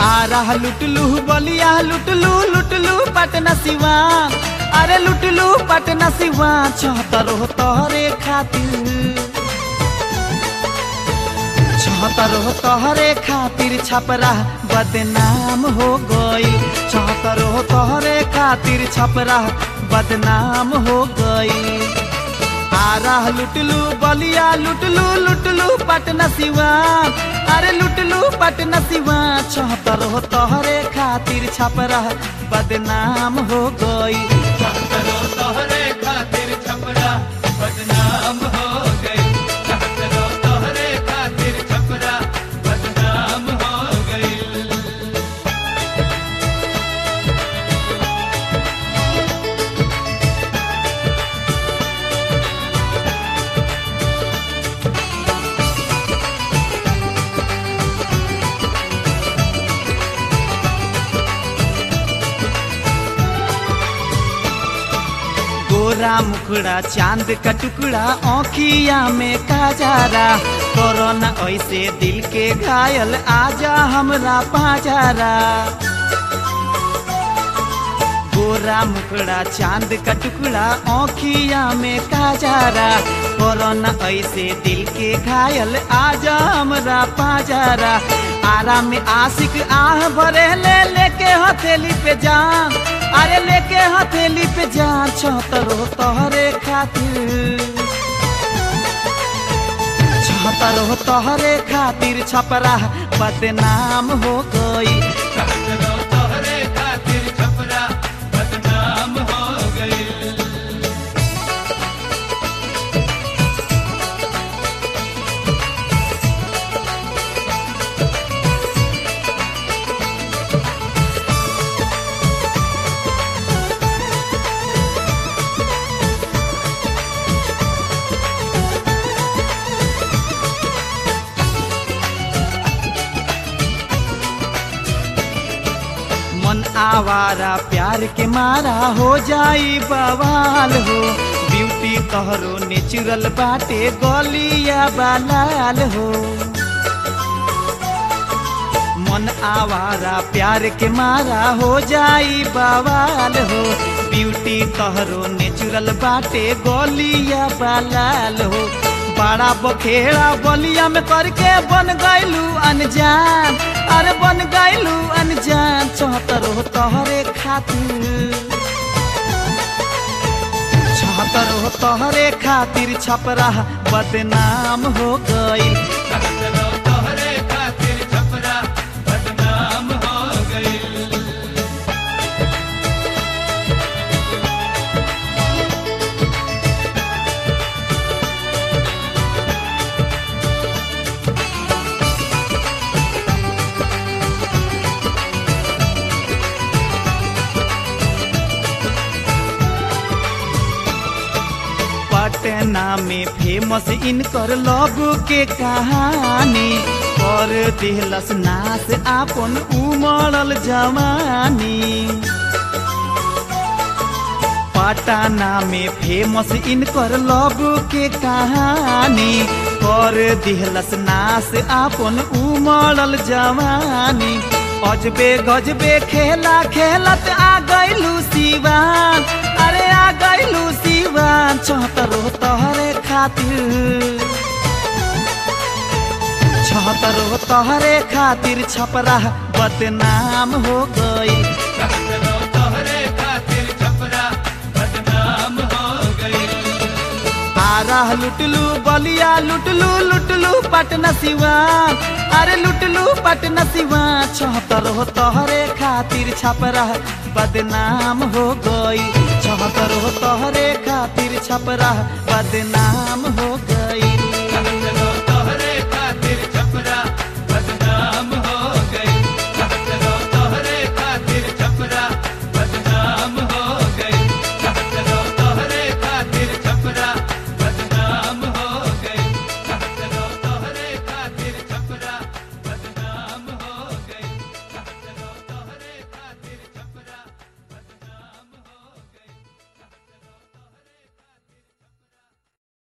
आ रहा लुटलू बलिया लुटलू लुटलू पटना सिवा अरे लुटलू पटना सिवा चौहतर हो तोहरे खातिर चौहतर हो तोहरे खातिर छपरा बदनाम हो गई चौहतर हो तोहरे खातिर छपरा बदनाम हो गई आरा लुटलू बलिया लुटलू लुटलू पटना सिवा अरे लुटलू पटना सिवा चौहतर हो तोहरे खातिर छपरा बदनाम हो गई चौहतर हो तोहरे खातिर छपरा बदनाम हो गई चौहतर हो तोहरे खातिर छपरा बदनाम हो गई गोरा मुखड़ा चांद का टुकड़ा औखिया में काजारा कोरोना ऐसे दिल के घायल आजा हमरा पाजारा गोरा मुखड़ा चांद का टुकड़ा औखिया में काजारा कोरोना ऐसे दिल के घायल आजा हमरा पाजारा आरा में आशिक आह भरे ले लेके हथेली पे जान अरे लेके हथेली पे जान चौहतरो तोहरे खातिर चौहतरो तोहरे खातिर छपरा बदनाम हो गई चौहतर हो तोहरे खातिर छपरा बदनाम हो गई मन आवारा प्यार के मारा हो जाई बवाल हो ब्यूटी तोहरो नेचुरल बाटे गलिया बालाल हो मन आवारा प्यार के मारा हो जाई बवाल हो ब्यूटी तोहरो नेचुरल बाटे गलिया बालाल हो बड़ा बखेड़ा बलिया में करके बन गैलू अनजान अरे बन गैलू अनजान चौहतर हो तोहरे खातिर चौहतर हो तोहरे खातिर छपरा बदनाम हो गई चौहतर हो तोहरे खातिर छपरा बदनाम हो गई पटना में फेमस इनकर लव के कहानी कर दिहलस नाश आपन उमड़ल जवानी पटना में फेमस इनकर लव के कहानी कर दिहलस नाश आपन उमड़ल जवानी अजबे गजबे खेला खेलत आ गइलू सिवान अरे आ गइलू सिवान चौहतरो तोहरे खातिर छहतरो तोहरे खातिर छपरा बदनाम हो गई चौहतर हो तोहरे खातिर छपरा बदनाम हो गई आरा लुटलू बलिया लुटलू लुटलू पटना सिवान अरे लुटलू पटना सिवान चौहतर हो तोहरे खातिर छपरा बदनाम हो गई चौहतर हो तोहरे खातिर छपरा बदनाम हो गई